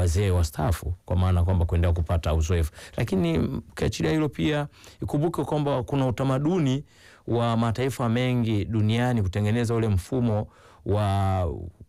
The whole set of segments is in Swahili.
wazee wastaafu, kwa maana kwamba kuendelea kupata uzoefu. Lakini ukiachilia hilo, pia ikumbuke kwamba kuna utamaduni wa mataifa mengi duniani kutengeneza ule mfumo wa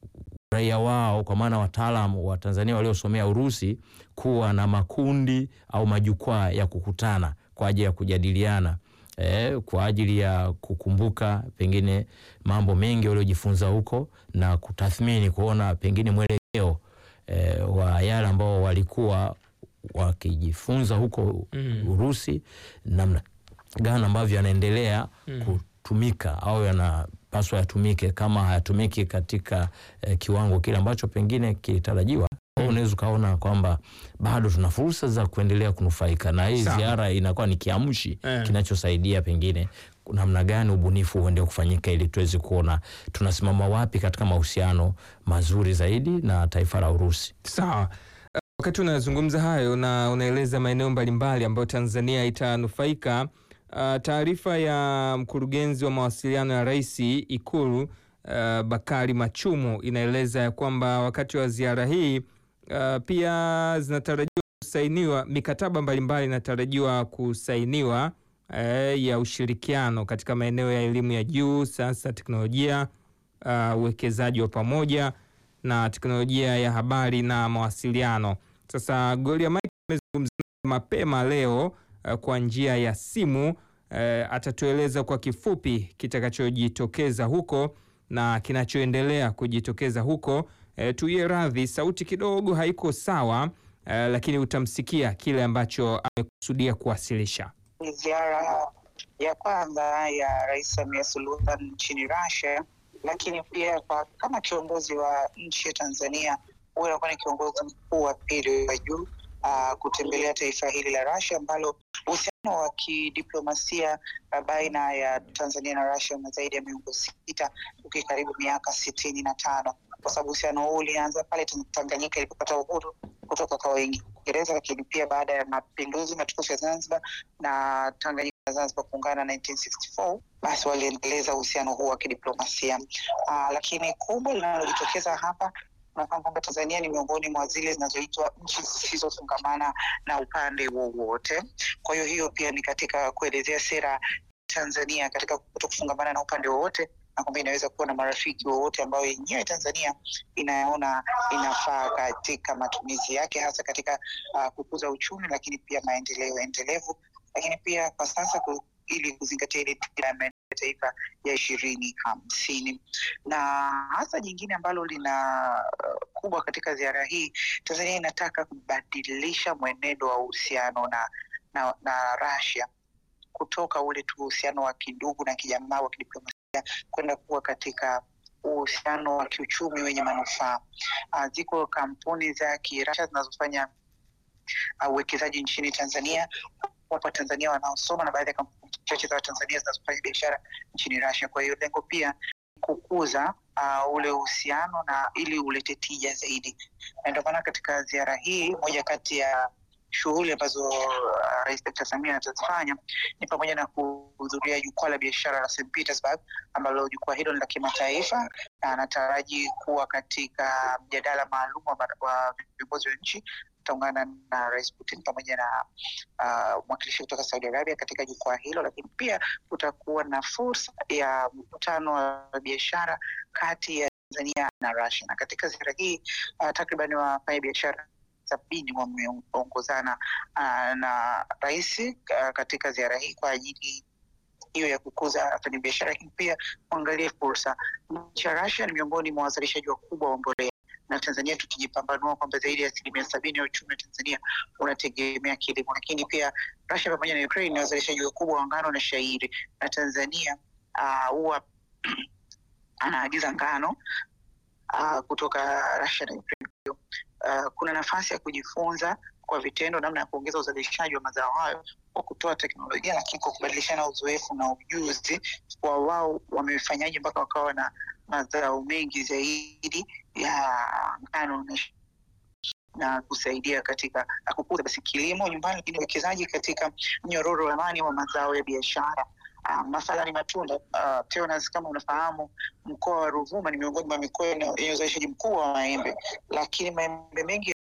raia wao kwa maana wataalam wa Tanzania waliosomea Urusi kuwa na makundi au majukwaa ya kukutana kwa ajili ya kujadiliana eh, kwa ajili ya kukumbuka pengine mambo mengi waliojifunza huko na kutathmini kuona pengine mwelekeo eh, wa yale ambao walikuwa wakijifunza huko Mm. Urusi, namna gani ambavyo yanaendelea Mm. kutumika au yanapaswa yatumike, kama hayatumiki katika eh, kiwango kile ambacho pengine kilitarajiwa. Mm. Unaweza ukaona kwamba bado tuna fursa za kuendelea kunufaika na hii Sawa. ziara, inakuwa ni kiamshi Eh. kinachosaidia pengine namna gani ubunifu uende kufanyika ili tuweze kuona tunasimama wapi katika mahusiano mazuri zaidi na taifa la Urusi. Sawa. Uh, Wakati unazungumza hayo na unaeleza maeneo mbalimbali ambayo Tanzania itanufaika, uh, taarifa ya mkurugenzi wa mawasiliano ya Rais Ikulu uh, Bakari Machumu inaeleza ya kwamba wakati wa ziara hii uh, pia zinatarajiwa kusainiwa mikataba mbalimbali inatarajiwa kusainiwa eh, ya ushirikiano katika maeneo ya elimu ya juu, sayansi na teknolojia, uh, uwekezaji wa pamoja na teknolojia ya habari na mawasiliano. Sasa Gloria Mike amezungumza mapema leo uh, kwa njia ya simu uh, atatueleza kwa kifupi kitakachojitokeza huko na kinachoendelea kujitokeza huko. Uh, tuiye radhi, sauti kidogo haiko sawa uh, lakini utamsikia kile ambacho amekusudia kuwasilisha. Ni ziara ya kwanza ya Rais Samia Suluhu Hassan nchini Russia, lakini pia kwa kama kiongozi wa nchi ya Tanzania, huyu anakuwa ni kiongozi mkuu wa pili wa juu uh, kutembelea taifa hili la Russia ambalo uhusiano wa kidiplomasia uh, baina ya Tanzania na Russia una zaidi ya miongo sita ukikaribu miaka sitini na tano kwa sababu uhusiano huu ulianza pale Tanganyika ilipopata uhuru kutoka kwa Waingereza, lakini pia baada ya mapinduzi matukufu ya Zanzibar na Tanganyika na Zanzibar kuungana 1964 basi waliendeleza uhusiano huu wa kidiplomasia. Uh, lakini kubwa linalojitokeza hapa unafahamu kwamba Tanzania ni miongoni mwa zile zinazoitwa nchi zisizofungamana na upande wowote. Kwa hiyo hiyo pia ni katika kuelezea sera Tanzania katika kuto kufungamana na upande wowote na kwamba inaweza kuwa na marafiki wowote ambao yenyewe Tanzania inaona inafaa katika matumizi yake hasa katika uh, kukuza uchumi, lakini pia maendeleo endelevu, lakini pia kwa sasa ku, ili kuzingatia ile dira ya maendeleo ya taifa ya ishirini hamsini na hasa jingine ambalo lina uh, kubwa katika ziara hii, Tanzania inataka kubadilisha mwenendo wa uhusiano na, na, na Russia kutoka ule tu uhusiano wa kidugu na kijamaa wa kidiplomasia kwenda kuwa katika uhusiano wa kiuchumi wenye manufaa. Uh, ziko kampuni za kirasha zinazofanya uwekezaji uh, nchini Tanzania. Wapo Watanzania wanaosoma na baadhi ya kampuni chache za Watanzania zinazofanya biashara nchini Russia. Kwa hiyo lengo pia kukuza uh, ule uhusiano na ili ulete tija zaidi, na ndio maana katika ziara hii moja kati ya shughuli ambazo uh, Rais Dkt. Samia atazifanya ni pamoja na kuhudhuria jukwaa la biashara la St Petersburg ambalo jukwaa hilo ni la kimataifa na anataraji kuwa katika mjadala maalum wa viongozi wa nchi. Ataungana na Rais Putin pamoja na uh, mwakilishi kutoka Saudi Arabia katika jukwaa hilo, lakini pia kutakuwa na fursa ya mkutano wa biashara kati ya Tanzania na Russia. Na katika ziara hii uh, takriban wafanya biashara sabini wameongozana uh, na rais uh, katika ziara hii kwa ajili hiyo ya kukuza wafanyabiashara, lakini pia kuangalia fursa. Nchi ya Russia ni miongoni mwa wazalishaji wakubwa wa mbolea na Tanzania tukijipambanua kwamba zaidi ya asilimia sabini ya uchumi wa Tanzania unategemea kilimo, lakini pia Russia pamoja na Ukraine ni wazalishaji wakubwa wa ngano na shairi, na Tanzania huwa uh, anaagiza ngano uh, kutoka Russia na Ukraine. Uh, kuna nafasi ya kujifunza kwa vitendo namna ya kuongeza uzalishaji wa mazao hayo kwa kutoa teknolojia, lakini kwa kubadilishana uzoefu na ujuzi wa wao wamefanyaje mpaka wakawa na mazao mengi zaidi ya ngano na, na kusaidia katika kukuza basi kilimo nyumbani, lakini uwekezaji katika mnyororo wa thamani wa mazao ya biashara. Uh, masala ni matunda uh, Teonas, kama unafahamu mkoa wa Ruvuma ni miongoni mwa mikoa yenye uzalishaji mkubwa wa maembe, lakini maembe mengi